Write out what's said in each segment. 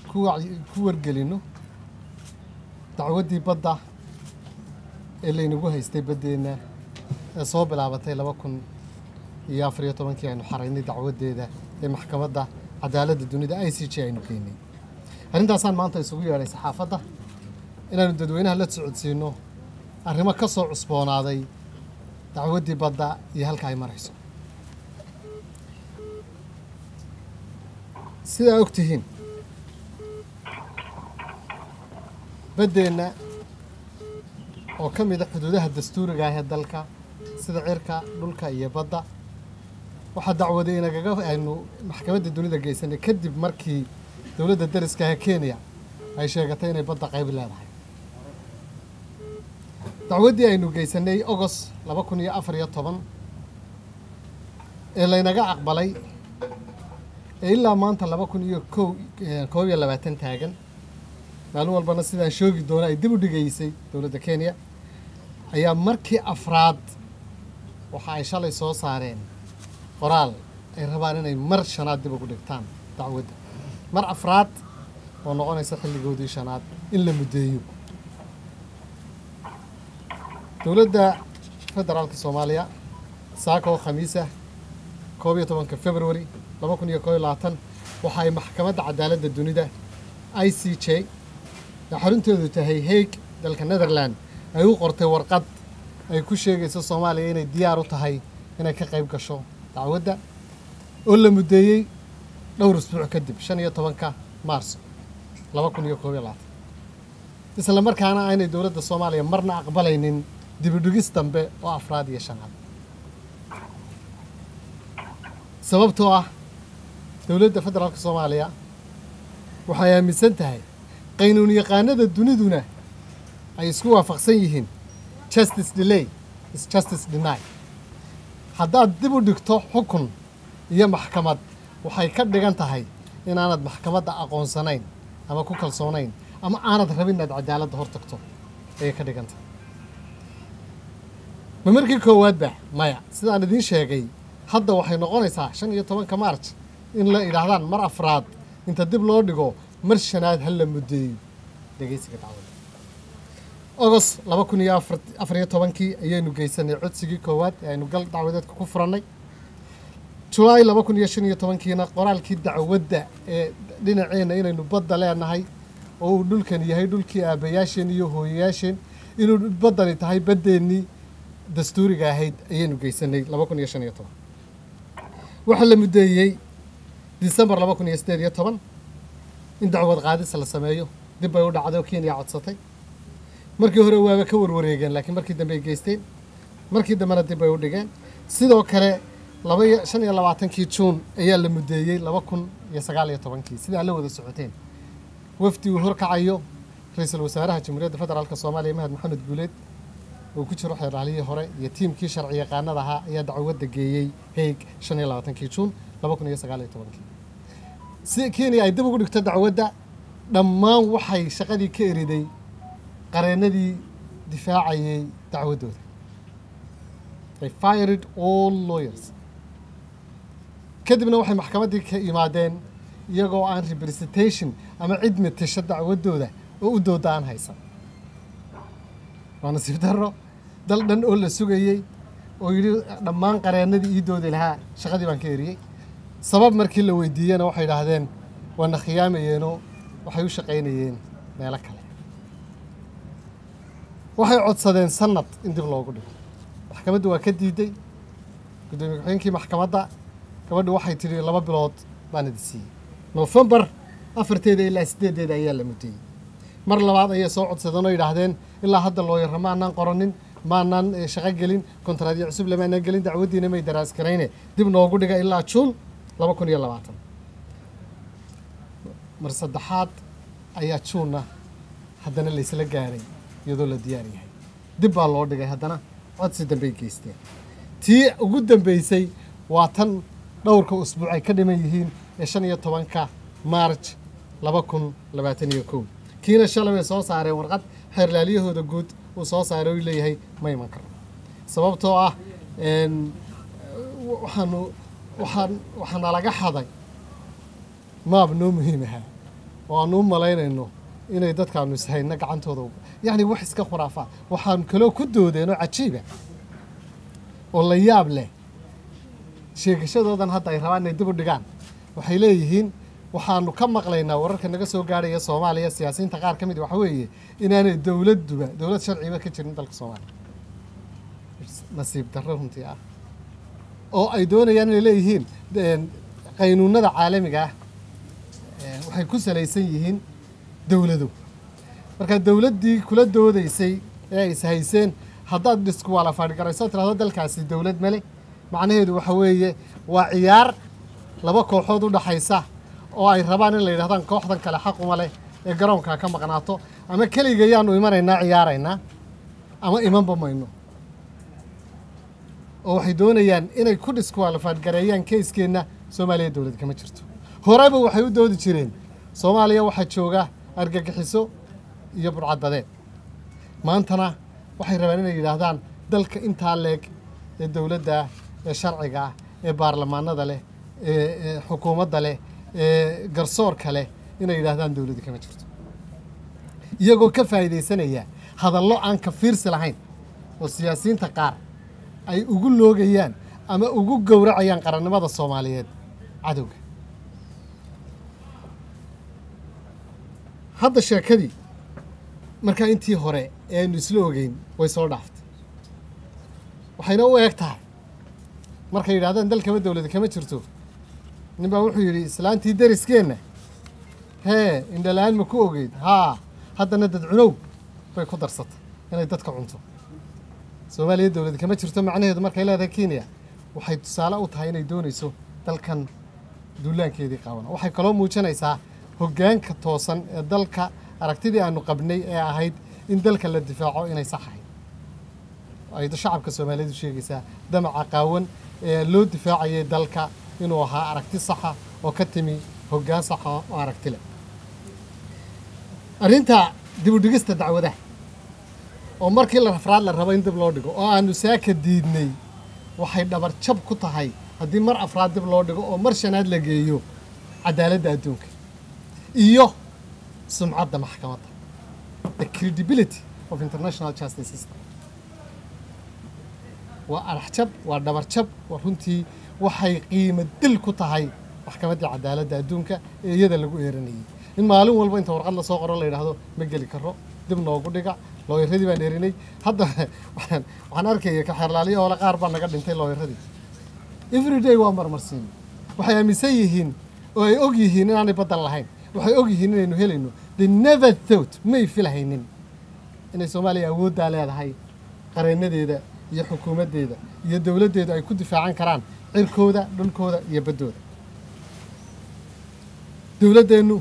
ku wac- ku wargelino dacwaddii badda ee laynagu haystay baddeenna ee soo bilaabatay laba kun iyo afar iyo tobankii aynu xaraynay dacwaddeeda ee maxkamadda cadaaladda dunida i c j aynu geynay arrintaasaan maanta isugu yeedhay saxaafadda inaanu dadweynaha la socodsiino arrimo ka soo cusboonaaday dacwaddii badda iyo halka ay marayso sidaa og tihiin baddeenna oo ka mid a xuduudaha dastuuriga ah ee dalka sida cirka dhulka iyo badda waxaa dacwaday inagaga aynu maxkamadda dunida geysanay kadib markii dowladda dariska ah ee kenya ay sheegatay inay badda qayb leedahay dacwaddii aynu geysanay ogos laba kun iyo afar iyo toban ee laynaga aqbalay ee ilaa maanta laba kun iyo kow koob iyo labaatan taagan maalin walbana sidaan shoogi doona ay dib u dhigaysay dowladda kenya ayaa markii afraad waxa ay shalay soo saareen qoraal ay rabaan inay mar shanaad dib ugu dhigtaan dacwadda mar afraad oo noqonaysa xilligoodii shanaad in la muddeeyo dowladda federaalka soomaaliya saaka oo khamiisa koob iyo tobanka february laba kun iyo koob iyo labaatan waxa ay maxkamadda cadaaladda dunida i c j ee xarunteedu tahay hague dalka netherland ay u qortay warqad ay ku sheegayso soomaaliya inay diyaar u tahay inay ka qayb gasho dacwadda oo la muddeeyey dhowr isbuuc kadib shan iyo tobanka maarso laba kun iyo koob iyo labaatan isla markaana aynay dowladda soomaaliya marna aqbalaynin dibidhigis dambe oo afraad iyo shanaad sababtoo ah dowladda federaalka soomaaliya waxay aaminsan tahay qaynuun yaqaanada duniduna ay isku waafaqsan yihiin justice delay is justice deny haddaad dib u dhigto xukun iyo maxkamad waxay ka dhigan tahay inaanad maxkamadda aqoonsanayn ama ku kalsoonayn ama aanad rabin inaad cadaaladda hor tagto ayay ka dhigan tahay ma markii koowaadba maya sidaan idiin sheegay hadda waxay noqonaysaa shan iyo tobanka marj in la idhaahdaan mar afraad inta dib loo dhigo mar shanaad ha la muddeeyo dhegeysiga dacwadda ogos laba kun iyo afar iyo tobankii ayaynu geysanay codsigii koowaad ee aynu gal dacwadeedka ku furannay julaay laba kun iyo shan iyo tobankiina qoraalkii dacwadda ee dhinaceenna inaynu badda leenahay oo uu dhulkan yahay dhulkii aabbayaasheen iyo hooyayaasheen inuu baddani tahay baddeennii dastuuriga ahayd ayaynu geysanay laba kun iyo shan iyo toban waxaa la muddeeyey disembar laba kun iyo siddeed iyo toban in dacwad qaadis la sameeyo dib bay u dhacday oo kenya codsatay markii hore waaba ka warwareegeen laakiin markii dambe ay geysteen markii dambena dib bay u dhigeen sidoo kale laba iyo shan iyo labaatankii juun ayaa la muddeeyey laba kun iyo sagaal iyo tobankii sidaa la wada socoteen wafdi uu horkacayo ra-iisul wasaaraha jamhuuriyadda federaalk soomaaliya mahad maxamed guuleed uu ku jiro xeeraalihii hore iyo tiimkii sharci yaqaanada ahaa ayaa dacwadda geeyey haig shan iyo labaatankii juun laba kun iyo sagaal iyo tobankii si kenya ay dib ugu dhigto dacwadda dhammaan waxay shaqadii ka eriday qareennadii difaacayay dacwaddooda they fired all lawyers kadibna waxay maxkamaddii ka yimaadeen iyagoo aan representation ama cid matasha dacwaddooda oo u dooda aan haysan waa nasiib darro dal dhan oo la sugayey oo yidhi dhammaan qareennadii ii doodi lahaa shaqadii baan ka eriyey sabab markii la weydiiyena waxay idhaahdeen waana khiyaamayeenoo waxay u shaqaynayeen meelo kale waxay codsadeen sanad in dib loogu dhigo maxkamaddu waa ka diiday guddoomiye ku-xigeenkii maxkamadda gabadhu waxay tidhi laba bilood baan idi siiyey noofembar afarteeda ilaa siddeedeeda ayaa la muddeeyey mar labaad ayay soo codsadeen oo yidhaahdeen ilaa hadda looyarra maanaan qoranin maanaan shaqo gelin kontraadyo cusub lamaanaan gelin dacwaddiina may daraas garayne dib noogu dhiga ilaa juun laba kun iyo labaatan mar saddexaad ayaa juunna haddana laysla gaaray iyadoo la diyaar yahay dib baa loo dhigay haddana codsi dambey geysteen tii ugu dambeysay waa tan dhowrka usbuuc ay ka dhiman yihiin ee shan iyo tobanka maarj laba kun labaatan iyo kow kiina shalay bay soo saareen warqad xeerlaaliyahooda guud uu soo saaray oo leeyahay ma iman karo sababtoo ah waxaanu waxaan waxaana laga xaday maab noo muhiim ahaa oo aanu u malaynayno inay dadkaanu ishayno gacantooda yacni wax iska khuraafaa waxaanu kaloo ku doodeenoo cajiiba oo la yaab leh sheegashadoodan hadda ay rabaan inay dib u dhigaan waxay leeyihiin waxaanu ka maqlaynaa wararka naga soo gaarhaya soomaaliya siyaasiyiinta qaar ka mid waxa weeye inaanay dowladduba dowlad sharciba ka jirin dalka soomaaliya nasiib darro runtii ah oo ay doonayaan inay leeyihiin qaynuunada caalamiga ah waxay ku salaysan yihiin dowlado marka dowladdii kula doodaysay ee ay ishayseen haddaad dhiskuwaalafaadhgarayso tirahdo dalkaasi dowlad male macnaheedu waxa weeye waa ciyaar laba kooxood u dhaxaysa oo ay rabaan in la yidhahdaan kooxdan kale xaquma leh ee garoonkaa ka maqnaato ama keliga yaanu imanaynaa ciyaaraynaa ama imanba mayno oo waxay doonayaan inay ku dhiskuwaalafaadgareeyaan keyskeenna soomaaliya dowlad kama jirto horeba waxay u doodi jireen soomaaliya waxaa jooga argagixiso iyo burcadbadeed maantana waxay rabaan inay yidhaahdaan dalka intaa leeg ee dowladda ah ee sharciga ah ee baarlamaanada leh ee xukuumadda leh ee garsoorka leh inay yidhaahdaan dowladda kama jirto iyagoo ka faa'iidaysanaya hadallo aan ka fiirsi lahayn oo siyaasiyiinta qaar ay ugu loogayaan ama ugu gowracayaan qarannimada soomaaliyeed cadowga hadda sheekadii markaa intii hore ee aynu isla ogeyn way soo dhaaftay waxayna u eeg tahay markay yidhahdaan dalkama dowlada kama jirto nin baa wuxuu yidhi islaantii deriskeenna hee indhala-aan ma ku ogeyd haa haddana dad cunow bay ku darsatay inay dadka cunto soomaaliya dowlad kama jirto macnaheedu markay leedahay kenya waxay tusaale u tahay inay doonayso dalkan duulaankeedii qaabana waxay kaloo muujinaysaa hoggaanka toosan ee dalka aragtidii aanu qabnay ee ahayd in dalka la difaaco inay sax ahayd ay shacabka soomaaliyeedu sheegaysaa damaca qaawan ee loo difaacayay dalka inuu ahaa aragti saxa oo ka timi hoggaan saxa oo aragti leh arrinta dibudhigista dacwadaha oo markii la rafraad la rabo in dib loo dhigo oo aanu saaka diidnay waxay dhabar jab ku tahay haddii mar afraad dib loo dhigo oo mar shanaad la geeyo cadaaladda adduunka iyo sumcadda maxkamadda the credibility of international justice system waa araxjab waa dhabarjab waa runtii waxay qiimo dil ku tahay maxkamaddii cadaaladda adduunka ee iyada lagu eeranayay in maalin walba inta warqad lasoo qoro la yidhaahdo ma geli karo dib noogu dhiga looyaradii baan erinay hadda waxaan waxaan arkaya kaxeerlaaliyo oole qaar baa naga dhintay looyaradii everyday waa marmarsiin waxay aaminsan yihiin oo ay og yihiin inaanay baddan lahayn waxay og yihiin inaynu helayno the never thought may filhaynin inay soomaaliya awooddaa leedahay qareenadeeda iyo xukuumaddeeda iyo dowladdeedu ay ku difaacan karaan cirkooda dhulkooda iyo baddooda dowladdeennu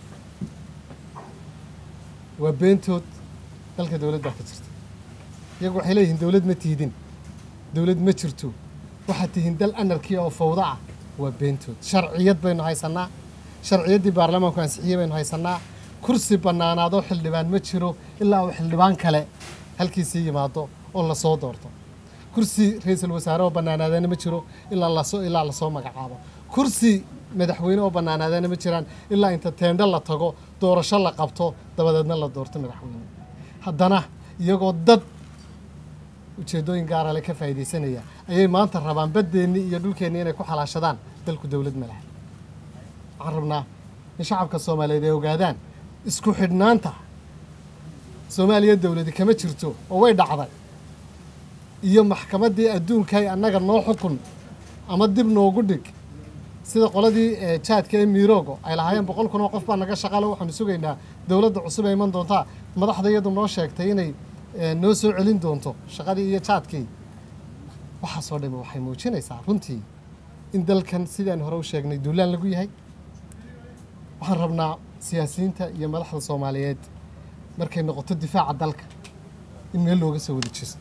waa beentood dalka dowlad baa ka jirta iyagu waxay leeyihiin dowlad ma tiidin dowlad ma jirto waxaad tihiin dal anarkiya oo fawdo ah waa beentood sharciyad baynu haysannaa sharciyaddii baarlamaanku ansixiyey baynu haysannaa kursi bannaanaadoo xildhibaan ma jiro ilaa uu xildhibaan kale halkiisii yimaado oo lasoo doorto kursi ra-iisul wasaare oo bannaanaadana ma jiro ilaa lasoo ilaa lasoo magacaabo kursi madaxweyne oo bannaanaadana ma jiraan ilaa inta teendho la tago doorasho la qabto dabadeedna la doorto madaxweyne haddana iyagoo dad ujeeddooyin gaara le ka faa'iidaysanaya ayay maanta rabaan baddeennii iyo dhulkeennii inay ku xalaashadaan dalku dowlad ma laha waxaan rabnaa in shacabka soomaaliyeed ay ogaadaan isku xidhnaanta soomaaliya dowladi kama jirto oo way dhacday iyo maxkamaddii adduunkay annaga noo xukun ama dib noogu dhig sida qoladii jaadka ee miiroogo ay lahaayeen boqol kun oo qof baa naga shaqale waxaanu sugaynaa dowladda cusub ee iman doontaa madaxda iyadu noo sheegtay inay noo soo celin doonto shaqadii iyo jaadkii waxaasoo dhami waxay muujinaysaa runtii in dalkan sidaan hore u sheegnay duulaan lagu yahay waxaan rabnaa siyaasiyiinta iyo madaxda soomaaliyeed markay noqoto difaaca dalka in meel looga soo wada jeesto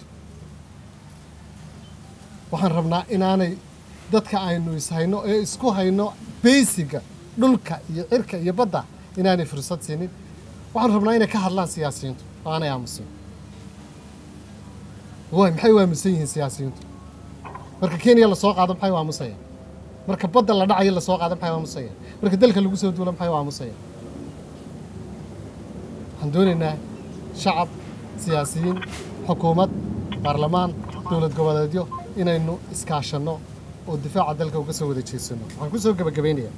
waxaan rabnaa inaanay dadka aynu ishayno ee isku hayno beysiga dhulka iyo cirka iyo badda inaanay fursad siinin waxaan rabnaa inay ka hadlaan siyaasiyiintu oo aanay aamusin way maxay u aamusan yihiin siyaasiyiintu marka kenya lasoo qaado maxay u aamusayaan marka badda la dhacayo lasoo qaado maxay u aamusayaan marka dalka lagu soo duulo maxay u aamusayaan waxaan doonaynaa shacab siyaasiyiin xukuumad baarlamaan dowlad goboleedyo inaynu iskaashanno oo difaaca dalka uga soo wada jeedsano waxaan ku soo gebagabaynayaa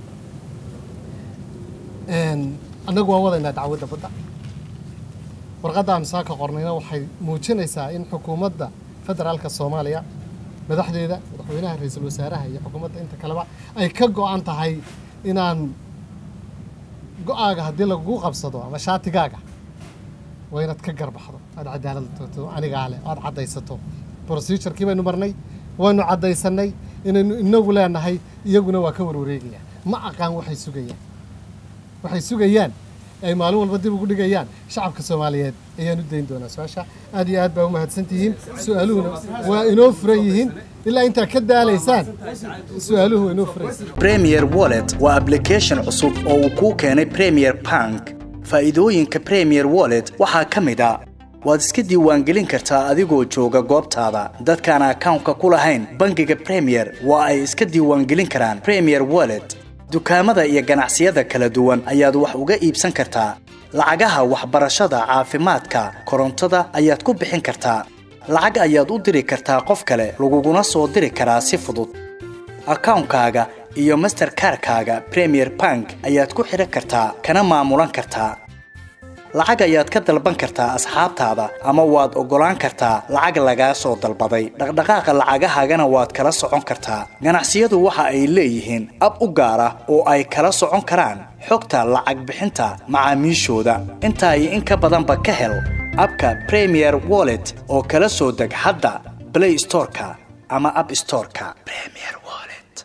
annagu waan wadaynaa dacwadda badda warqadda aanu saaka qornayna waxay muujinaysaa in xukuumadda federaalka soomaaliya madaxdeeda madaxweynaha ra-iisul wasaaraha iyo xukuumadda inta kaleba ay ka go-an tahay inaan go-aaga haddii lagugu qabsado ama shaatigaaga waa inaad ka garbaxdo aada cadaalad tagto anigaa leh aada caddaysato procedurkii baynu marnay waynu caddaysanay inaynu inagu leenahay iyaguna waa ka warwareegayaan ma aqaan waxay sugayaan waxay sugayaan ay maalin walba dib ugu dhigayaan shacabka soomaaliyeed ayaan u dayn doonaa su-aasha aad iyo aad baa u mahadsantihiin su-aaluhuna waa inoo furan yihiin ilaa intaa ka daalaysaan su-aaluhu waa inoo furan premier wallet waa application cusub oo uu kuu keenay premier bank faa'iidooyinka premier wallet waxaa ka mid a waad iska diiwaangelin kartaa adigoo jooga goobtaada dadkaan akawnka ku lahayn bangiga premier waa ay iska diiwaangelin karaan premier wallet dukaamada iyo ganacsiyada kala duwan ayaad wax uga iibsan kartaa lacagaha waxbarashada caafimaadka korontada ayaad ku bixin kartaa lacag ayaad u diri kartaa qof kale laguguna soo diri karaa si fudud akawnkaaga iyo masterkarkaaga premier bank ayaad ku xidhan kartaa kana maamulan kartaa lacag ayaad ka dalban kartaa asxaabtaada ama waad oggolaan kartaa lacag lagaa soo dalbaday dhaqdhaqaaqa lacagahaagana waad kala socon kartaa ganacsiyadu waxa ay leeyihiin ab u gaar ah oo ay kala socon karaan xogta lacag bixinta macaamiishooda intaa iyo in ka badanba ka hel abka premier wallet oo kala soo deg hadda blay storeka ama ab storeka